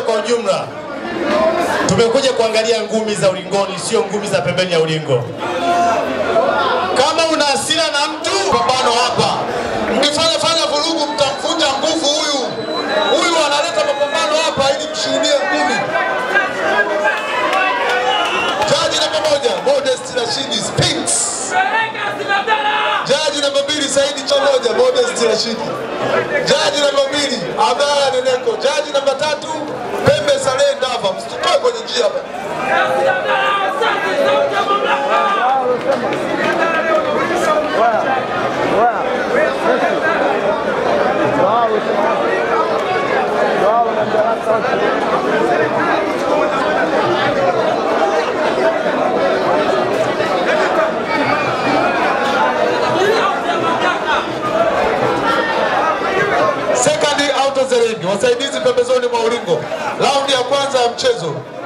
kwa ujumla tumekuja kuangalia ngumi za ulingoni, sio ngumi za pembeni ya ulingo. Kama una hasira na mtu, pambano hapa. Mkifanya fanya vurugu, mtamvunja nguvu huyu. Huyu analeta mapambano hapa ili mshuhudie ngumi. Jaji namba moja Modest Rashidi Spinks. Jaji namba mbili Saidi Chaloja Modest Rashidi. Jaji namba mbili Abdalla Neneko. Jaji namba tatu Pembe Saleh Ndava. Msitoke kwenye njia hapa. Second out of the ring, wasaidizi pembezoni mwa ulingo. Raundi ya kwanza ya mchezo